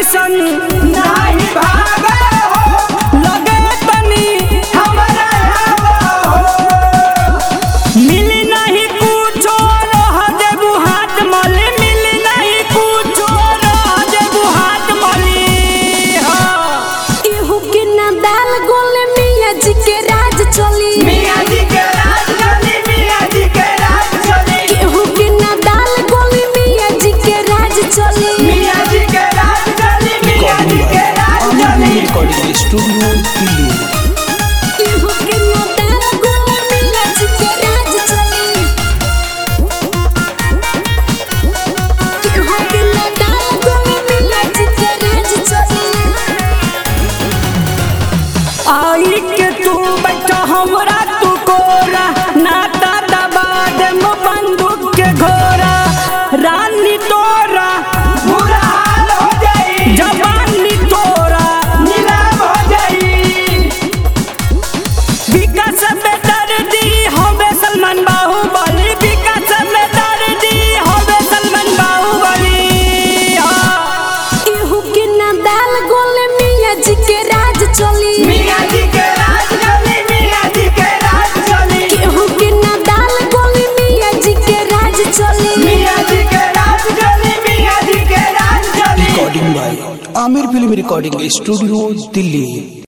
ऐसन नाही भागे हो लगे तनी हमरा आवा हो मिली नहीं कुछो रह देबू हाथ मली मिली नहीं कुछो रह देबू हाथ मली हाँ। केहू के ना दाल गोले मियाँ जी के राज चली मियाँ जी के राज चली मियाँ जी के राज चली केहू के ना दाल गोले मियाँ जी के राज चली मियाँ जी के राज चली मियाँ जी के राज चली रिकॉर्डिंग स्टूडियो दिल्ली केहू के ना दाल गोले मियाँ जी के राज चली केहू के ना दाल गोले मियाँ जी के राज चली आई के तू बैठा हमरा तू कोरा नाता दबा दे मो बंदूक के घोरा रानी तोरा बुरा हाल हो जाई जवानी तोरा नीलाम हो जाई विकास में दर्दी होवे सलमान बाहुबली विकास में दर्दी होवे सलमान बाहुबली हाँ। केहू के ना दाल गोले मियाँ जी के राज चली मियाँ जी के राज चली मियाँ जी के राज चली केहू के ना दाल गोले मियाँ जी के राज चली मियाँ जी के राज चली मियाँ जी के राज चली recording by Aamir film recording studio Delhi